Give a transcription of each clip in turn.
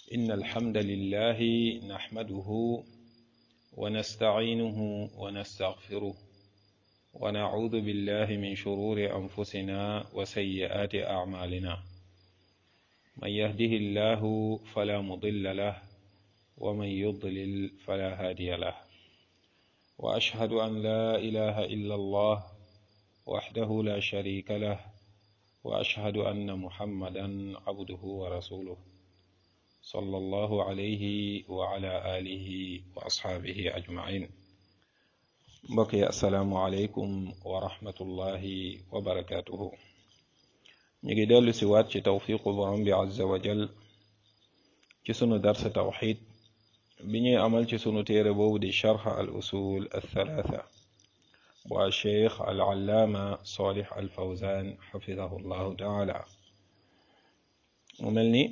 إن الحمد لله نحمده ونستعينه ونستغفره ونعوذ بالله من شرور أنفسنا وسيئات أعمالنا من يهده الله فلا مضل له ومن يضلل فلا هادي له وأشهد أن لا إله إلا الله وحده لا شريك له وأشهد أن محمدا عبده ورسوله صلى الله عليه وعلى آله وأصحابه أجمعين mbokk asalaamualeykum wa rahmatullahi wa barakaatuhu ñu ngi dellu si waat ci tawfiqu borom bi azza wa jal ci sunu darsa tawxid bi ñuy amal ci sunu téere boobu di charx al usul althalatha bu al cheikh al allaama salih al fawzan xafidahu llahu taala mu mel ni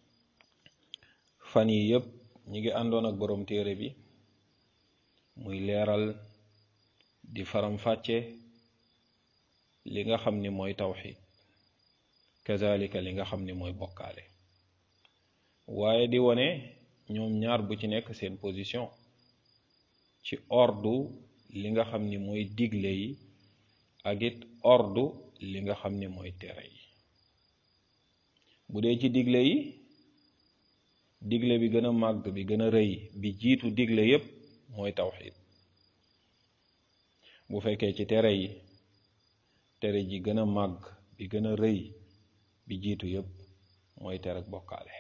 fan yi yëpp ñu ngi àndoon ak borom téere bi muy leeral di faram-fàcce li nga xam ni mooy tawxid kazalika li nga xam ni mooy bokkaale waaye di wone ñoom ñaar bu ci nekk seen position ci ordre li nga xam ni mooy digle yi ak it ordre li nga xam ni mooy tere yi bu dee ci digle yi digle bi gën a màgg bi gën a rëy bi jiitu digle yépp mooy tawxid bu fekkee ci tere yi tere ji gën a màgg bi gën a rëy bi jiitu yépp mooy tere ak bokkaale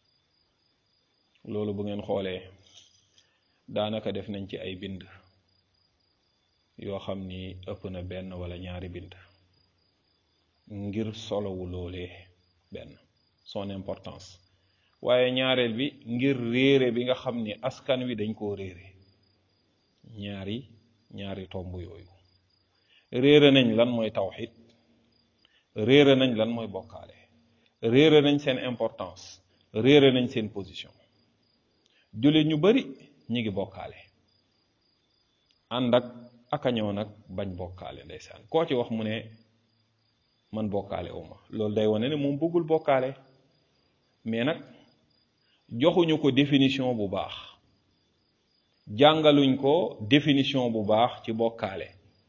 loolu bu ngeen xoolee daanaka def nañ ci ay bind yoo xam ni ëpp na benn wala ñaari bind ngir solowu loolee benn son importance waaye ñaareel bi ngir réere bi nga xam ni askan wi dañ koo réere ñaari ñaari tomb yooyu réere nañ lan mooy tawxid réere nañ lan mooy bokkaale réere nañ seen importance réere nañ seen position jullit ñu bari ñi ngi bokkaale ànd ak akañoo nag bañ bokkaale ndeysaan koo ci wax mu ne man bokkaale uma loolu day wane ne moom bëggul bokkaale mais nag joxuñu ko définition bu baax jàngaluñ ko définition bu baax ci bokkaale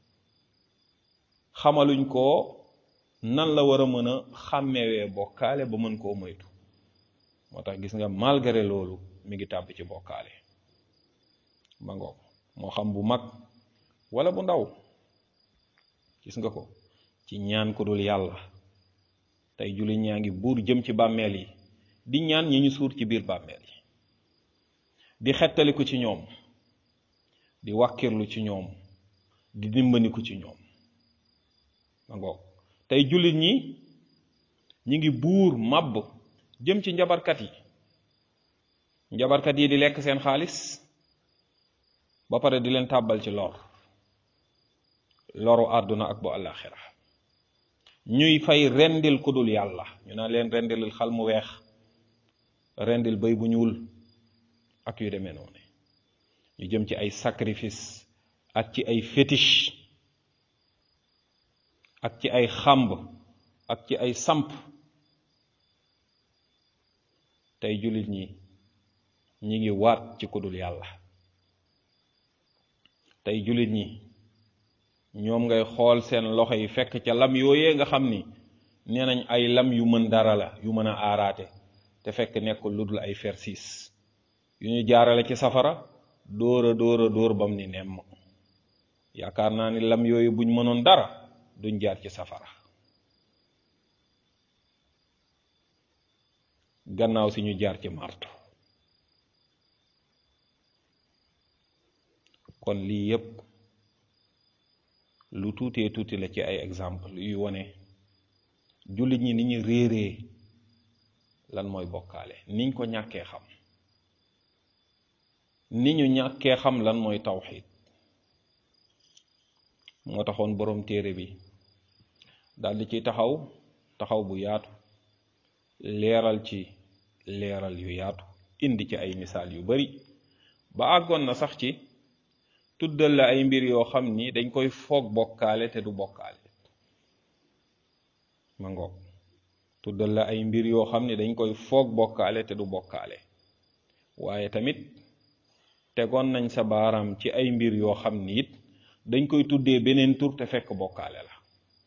xamaluñ ko nan la war a mën a xàmmewee bokkaale ba mën koo moytu moo tax gis nga malgré loolu mi ngi tàbb ci bokkaale ba ngoog moo xam bu mag wala bu ndaw gis nga ko ci ñaan ku dul yàlla tey jullit ñaa ngi buur jëm ci bàmmeel yi di ñaan ñi ñu suur ci biir bàmmeel yi di xettaliku ci ñoom di wàkkirlu ci ñoom di dimbandiku ci ñoom ma ngoog tey jullit ñi ñi ngi buur màbb jëm ci njabarkat yi njabarkat yi di lekk seen xaalis ba pare di leen tàbbal ci lor loru àdduna ak bu àllaaxira ñuy fay rendil ku dul yàlla ñu naan leen rendilil xal mu weex rendil bëy bu ñuul ak yu demee noonu ñu jëm ci ay sacrifice ak ci ay fétiche ak ci ay xàmb ak ci ay samp tey jullit ñi ñi ngi waat ci kudul yàlla tey jullit ñi ñoom ngay xool seen loxo yi fekk ca lam yooyee nga xam ni nee nañ ay lam yu mën dara la yu mën a aaraate te fekk nekkul lu dul ay fersis yu ñu jaarale ci safara dóora dóora dóor bam ni nemm yaakaar naa ni lam yooyu buñ mënoon dara duñ jaar ci safara gannaaw si ñu jaar ci marto kon lii yépp lu tuutee tuuti la ci ay exemple yuy wone jullit ñi ni ñu réeree lan mooy bokkaale niñ ko ñàkkee xam ni ñu ñàkkee xam lan mooy tawxid moo taxoon boroom téere bi daldi ci taxaw taxaw bu yaatu leeral ci leeral yu yaatu indi ci ay misaal yu bari ba àggoon na sax ci tuddal la ay mbir yoo xam ni dañ koy foog bokkaale te du bokkaale ma ngoog tuddal la ay mbir yoo xam ne dañ koy foog bokkaale te du bokkaale waaye tamit tegoon nañ sa baaraam ci ay mbir yoo xam ni it dañ koy tuddee beneen tur te fekk bokkaale la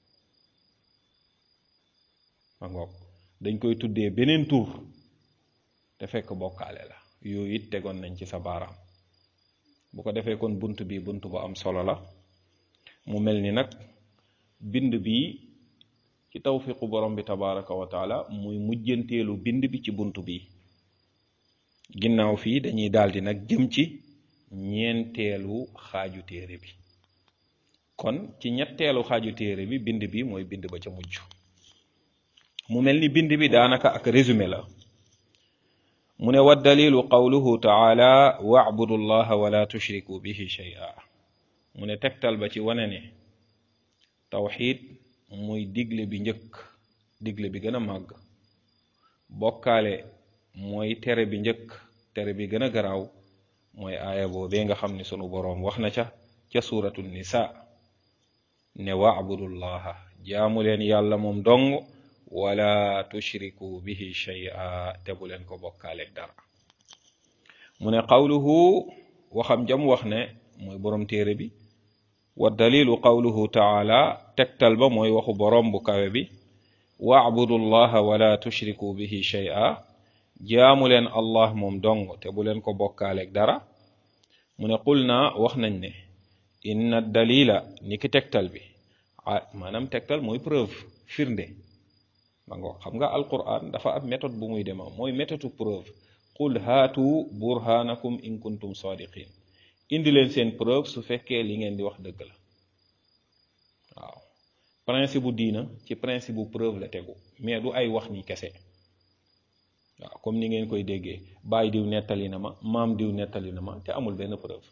ma ngoog dañ koy tuddee beneen tur te fekk bokkaale la yooyu it tegoon nañ ci sa baaraam bu ko defee kon bunt bi bunt bu am solo la mu mel ni nag bind bi ci tawfiqu borom bi tabaraka wa taala muy mujjanteelu bind bi ci bunt bi ginnaaw fii dañuy daldi nag jëm ci ñeenteelu xaaju téere bi kon ci ñetteelu xaaju téere bi bind bi mooy bind ba ca mujj mu mel ni bind bi daanaka ak résumé la mu ne wa dalilu qawluhu taala wa'budu llaha wala tushriku bihi shay'a mu ne tegtal ba ci wane ne tawxiid muy digle bi njëkk digle bi gën a màgg bokkaale mooy tere bi njëkk tere bi gën a garaaw mooy aaya boobee nga xam ne sunu boroom wax na ca ca suuratu nisa ne wa'budullaha jaamu leen yàlla moom dong wala tushriku bihi shay'a te bu leen ko bokkaaleeg dara mu ne qawluhu waxam jam wax ne mooy boroom téere bi wa dalilu qawluhu taala tegtal ba mooy waxu boroom bu kawe bi wa'budu llaha wala tushriku bihi shay'a jaamu leen allah moom dong te bu leen ko bokkaaleeg dara mu ne qul naa wax nañ ne inna dalila ni ki tegtal bi ah maanaam tegtal mooy preuve firnde ma ngo xam nga alquran dafa am méthode bu muy dema mooy méthode preuve qul haatu burhanakum in kuntum sadiqin indi leen seen preuve su fekkee li ngeen di wax dëgg la waaw principe bu diina ci principe bu preuve la tegu mais du ay wax ni kese waaw comme ni ngeen koy déggee baay diw nettali na ma maam diw nettali na ma te amul benn preuve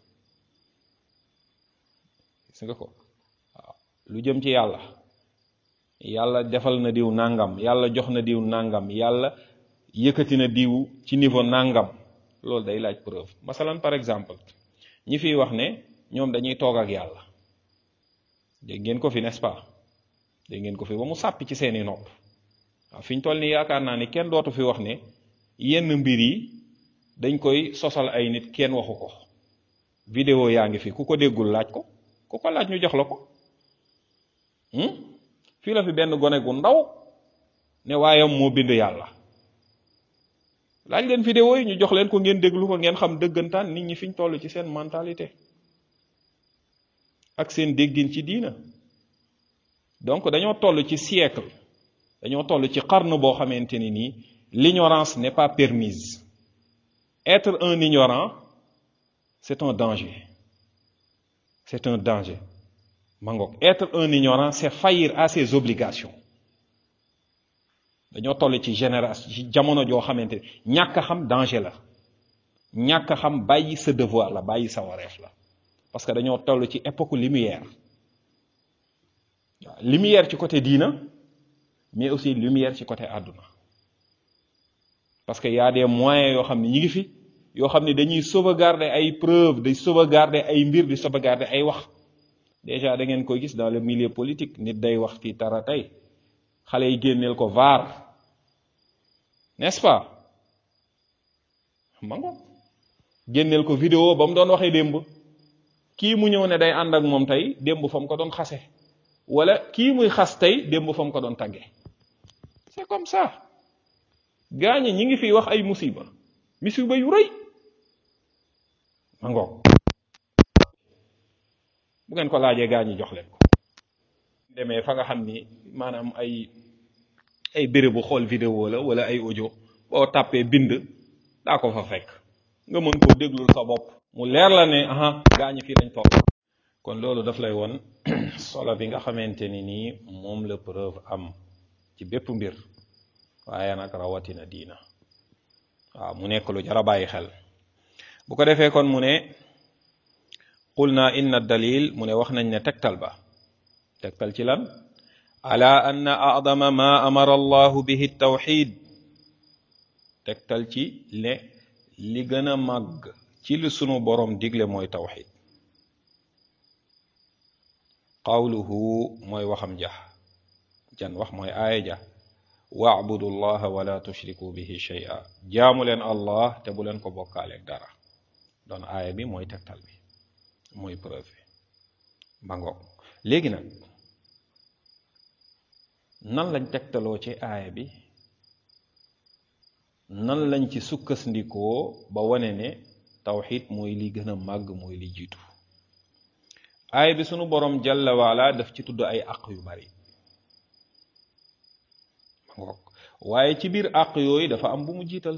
gis nga ko waaw lu jëm ci yàlla yàlla defal na diw nangam yàlla jox na diw nangam yàlla yëkkati na diw ci niveau nangam loolu day laaj preuve masalan par exemple ñi fiy wax ne ñoom dañuy toog ak yàlla dégg ngeen ko fi n'est-ce pas dégg ngeen ko fi ba mu sàppi ci seeni nopp waaw fi ñu toll nii yaakaar naa ni kenn dootu fi wax ne yenn mbir yi dañ koy sosal ay nit kenn waxu ko vidéo yaa ngi fi ku ko déggul laaj ko ku ko laaj ñu jox la ko fii la fi benn gone gu ndaw ne waayam moo bind yàlla laaj leen vidéo yi ñu jox leen ko ngeen déglu ko ngeen xam dëggantaan nit ñi fiñ toll ci seen mentalité ak seen déggin ci diina donc dañoo toll ci siècle dañoo toll ci xarnu boo xamante ni nii l'ignorance n'est pas permise être un ignorant c'est un danger c'est un danger mangoog être un ignorant c'est faillir à ses obligations dañoo toll ci génération ci jamono joo xamante ñàkk a xam danger la ñàkk a xam bàyyi sa devoir la bàyyi sa wareef la parce que dañoo toll ci époque lumière waaw lumière ci côté diina mais aussi lumière ci côté àdduna parce que y a des moyens yoo xam ne ñi ngi fi yoo xam ne dañuy sauvegarder ay preuves di sauvegarder ay mbir di sauvegarder ay wax déjà da ngeen koy gis dans le milieu politique nit day wax fii tara tey xale yi génneel ko vaar n'est-ce pas mango génneel ko vidéo ba mu doon waxee démb kii mu ñëw ne day ànd ak moom tey démb fa mu ko doon xase wala kii muy xas tey démb fa mu ko doon tagge c'est comme ça gaañi ñi ngi fi wax ay musiba musiba yu rëy mango bu ngeen ko laajee gaañi jox leen ko demee fa nga xam ni maanaam ay ay bérébu xool vidéo la wala ay audio boo tàppee bind daa ko fa fekk nga mën koo déglul sa bopp mu leer la ne aha gaañi fii lañ toog kon loolu daf lay won solo bi nga xamante ni nii moom la preuve am ci bépp mbir waaye nag rawatina diina waaw mu nekk lu jar a bàyyi xel bu ko defee kon mu ne qul naa inna dalil mu ne wax nañ ne tegtal ba tegtal ci lan ala anna a'dama ma amara allahu bihi tawxid tegtal ci ne li gën a màgg ci li sunu borom digle mooy tawxid qawluhu mooy waxam ja jan wax mooy aaya ja waabudu llaha wala tushriku bihi shay'a jaamu leen allah te bu leen ko bokkaaleeg dara doon aaya bi mooy tegtal bi mooy preuve bi ba ngoog léegi nag nan lañ tegtaloo ci aaya bi nan lañ ci sukkasndikoo ba wane ne tawxid mooy li gën a màgg mooy li jiitu aaya bi sunu borom jalla waala daf ci tudd ay àq yu bari ma ngoog waaye ci biir àq yooyu dafa am bu mu jiital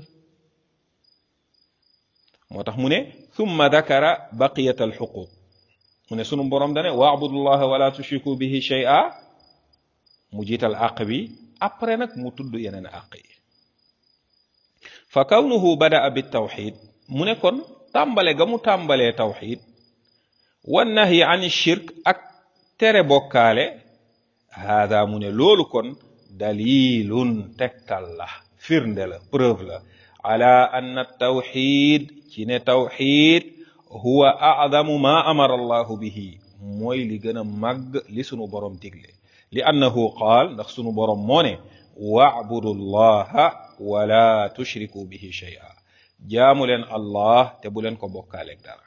moo tax mu ne thumma dakara baqiyat al xuquq mu ne sunu borom dane waabudullaha wala tushriku bihi shay'a mu jiital àq bi après nag mu tudd yeneen àq yi fa kawnuhu badaa bi tawxid mu ne kon tàmbale ga mu tàmbalee tawxid wan nahyi an shirk ak tere bokkaale haada mu ne loolu kon dalilun tegtal la firnde la preuve la ala anna tawxid ci ne tawxid huwa a'zamu ma amara allahu bihi mooy li gën a màgg li sunu borom digle li annahu qaal ndax sunu borom moo ne wa'budu llaha wala tushriku bihi shay'a jaamu leen allah te bu leen ko bokkaaleeg dara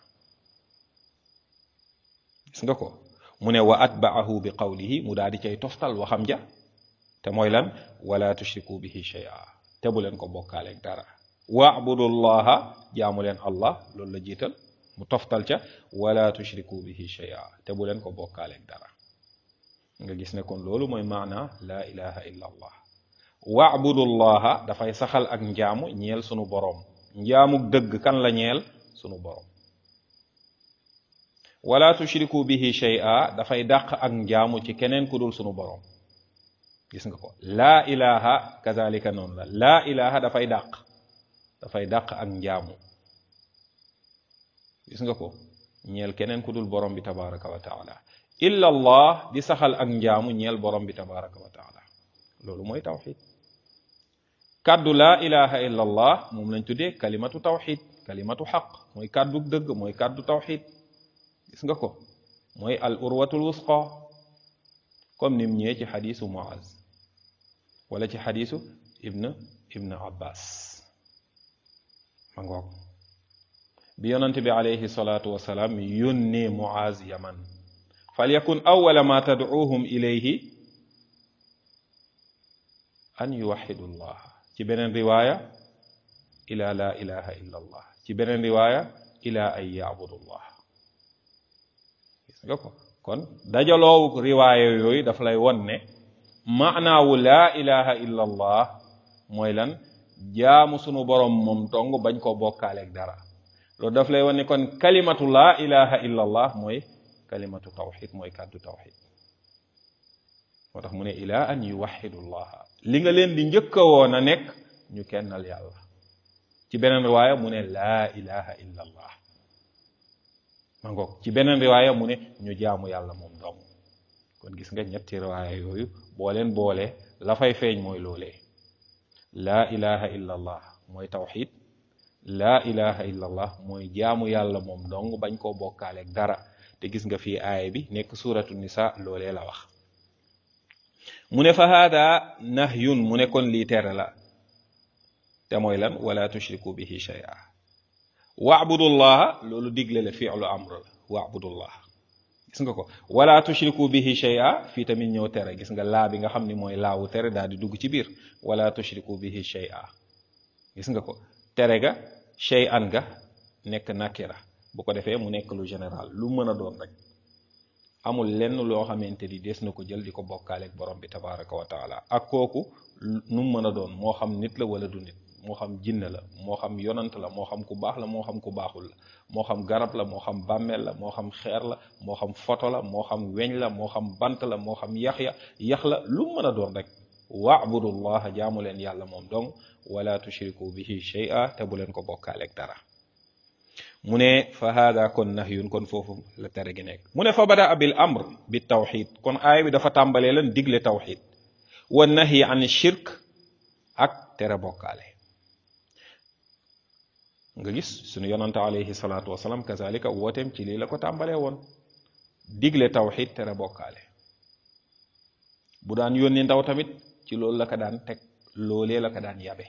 gis nga ko mu ne wa atba'ahu bi qawlihi mu daal di cay toftal waxam ja te mooy lan wala tushriku bihi shay'a te bu leen ko bokkaaleeg dara wa'budu llaha jaamu leen allah loolu la jiital mu toftal ca wala tushriku bihi shay'a te bu leen ko bokkaaleeg dara nga gis ne kon loolu mooy maana la ilaha illa allah waabudullaha dafay saxal ak njaamu ñeel sunu boroom njaamuk dëgg kan la ñeel sunu boroom wala tushriku bihi shay'a dafay dàq ak njaamu ci keneen ku dul sunu boroom gis nga ko laa ilaha kazalika noonu la laa ilaha dafay dàq dafay dàq ak njaamu gis nga ko ñeel keneen ku dul borom bi tabaraka wa taala illa allah di saxal ak njaamu ñeel borom bi tabaraka wa taala loolu mooy tawxid kàddu laa ilaha illa allah moom lañ tuddee kalimatu tawxid kalimatu xaq mooy kàddu dëgg mooy kàddu tawxid gis nga ko mooy al urwatul wusqa comme nim ñëwee ci xadisu muaz wala ci xadisu ibn ibn abbas ma ngoog bi yonante bi alayhi salatu wasalaam yónnee muaz yaman falyakun awwala ma tad'uuhum ilayhi an yuwaxidu llah ci beneen riwaaya ila la ilaha illa allah ci beneen riwaaya ila an yaabudu llah gis nga ko kon dajaloowu riwaaya yooyu daf lay won ne maanaawu laa ilaha illa allah mooy lan jaamu sunu borom moom dong bañ koo bokkaaleeg dara loolu daf lay won ne kon kalimatu laa ilaha illa allah mooy kalimatu tawxid mooy kàddu tawxid moo tax mu ne ila an yuwaxidu llaha li nga leen di njëkk a woon a nekk ñu kennal yàlla ci beneen riwaaya mu ne laa ilaha illa allah ma ngoog ci beneen riwaaya mu ne ñu jaamu yàlla moom dong kon gis nga ñetti riwaaya yooyu boo leen boole la fay feeñ mooy loolee laa ilaha illa allah mooy tawxid laa ilaha illa allah mooy jaamu yàlla moom dong bañ koo bokkaaleeg dara te gis nga fii aaya bi nekk suratu nisa loolee la wax mu ne fa haada nahyun mu ne kon lii tere la te mooy lan wala tushriku bihi shay'a waabudullaha loolu digle la fi'lu amr la waabudullah gis nga ko wala tushriku bihi shay'a fii tamit ñëw tere gis nga laa bi nga xam ni mooy laawu tere daal di dugg ci biir wala tushriku bihi shay'a gis nga ko tere ga shay'an ga nekk nakira bu ko defee mu nekk lu général lu mën a doon rek amul lenn loo xamante ni des na ko jël di ko bokkaaleeg borom bi tabaraka wa taala ak kooku nu mu mën a doon moo xam nit la wala du nit moo xam jinne la moo xam yonant la moo xam ku baax la moo xam ku baaxul la moo xam garab la moo xam bàmmeel la moo xam xeer la moo xam foto la moo xam weñ la moo xam bant la moo xam yax ya yax la lu mu mën a doon rek waabudullaha jaamu leen yàlla moom dong wala tushriku bihi shay'a te bu leen ko bokkaaleeg dara mu ne fa hada kon nahyun kon foofu la tere gi nekk mu ne fa bada bil amr bi tawxid kon aaya bi dafa tàmbalee lan digle tawxid wa nahyi an shirk ak tere bokkaale nga gis sunu yonante alayhi salaatu wasalaam kazalika wooteem ci lii la ko tàmbalee woon digle tawxid tere bokkaale bu daan yónni ndaw tamit ci loolu la ko daan teg loolee la ko daan yabe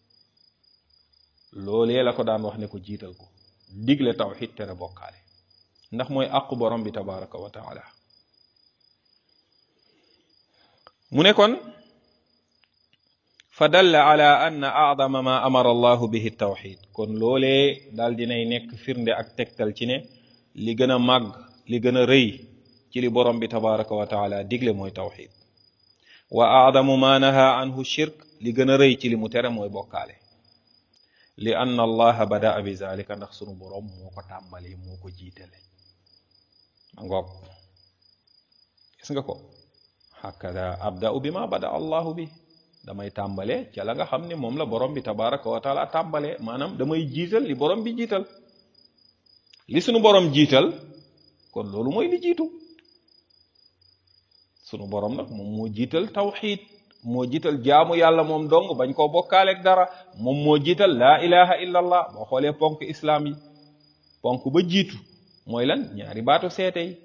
loolee la ko daan wax ne ko jiital ko digle tawxid tere bokkaale ndax mooy àqu borom bi tabaraka wa taala mu ne kon fa dalla ala anna acdama ma amara allahu bihi tawxid kon loolee daal dinay nekk firnde ak tegtal ci ne li gën a màgg li gën a rëy ci li borom bi tabaraka wa taala digle mooy tawxid wa acdamu ma naha anhu shirk li gën a rëy ci li mu tere mooy bokkaale li anna allaha badaa bi zalika ndax sunu borom moo ko tàmbali moo ko jiitale ma ngoog gis nga ko hakada abda'u bi ma bada allahu bi damay tàmbale ca la nga xam ne moom la borom bi tabaraka wa taala tàmbale maanaam damay jiital li borom bi jiital li sunu borom jiital kon loolu mooy li jiitu sunu borom nag moom moo jiital tawxid moo jiital jaamu yàlla moom dong bañ koo bokkaaleeg dara moom moo jiital laa ilaha illa allah boo xoolee ponk islaam yi ponk ba jiitu mooy lan ñaari baatu seete yi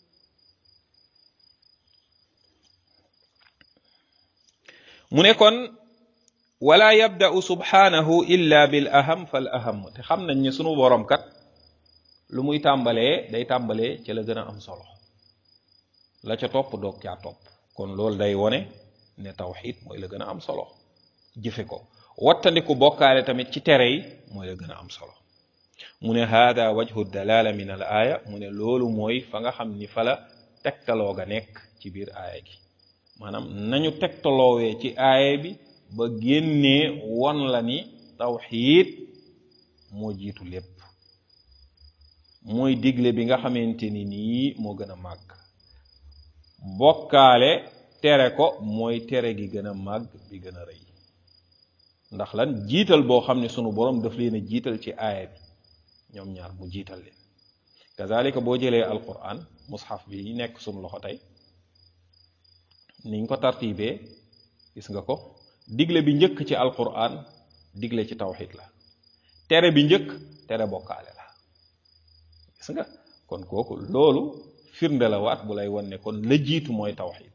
mu ne kon wala yabda'u subhanahu illa bil aham fal aham te xam nañ ne sunu borom kat lu muy tàmbalee day tàmbalee ca la gën a am solo la ca topp doog caa topp kon loolu day wone ne tawxid mooy la gën a am solo jëfe ko wattandiku bokkaale tamit ci tere yi mooy la gën a am solo mu ne hada wajhu dalala min al aaya mu ne loolu mooy fa nga xam ni fa la tegtaloo ga nekk ci biir aaya gi maanaam nañu tegtaloowee ci aaya bi ba génnee won la ni tawxid moo jiitu lépp mooy digle bi nga xamante ni nii moo gën a màgg bokkaale tere ko mooy tere gi gën a màgg bi gën a rëy ndax lan jiital boo xam ne sunu borom daf leen a jiital ci aaya bi ñoom ñaar mu jiital leen kazalika boo jëlee alquran mushaf bi nekk sunu loxo tey niñ ko tartibee gis nga ko digle bi njëkk ci alquran digle ci tawxid la tere bi njëkk tere bokkaale la gis nga kon kooku loolu firnde la waat bu lay won ne kon la jiitu mooy tawxid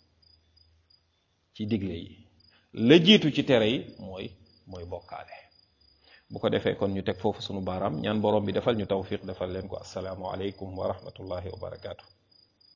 ci digle yi la jiitu ci tere yi mooy mooy bokkaale bu ko defee kon ñu teg foofu sunu baaraam ñaan borom bi defal ñu tawfiq defal leen ko assalaamu aleykum wa rahmatullahi wa barakaatu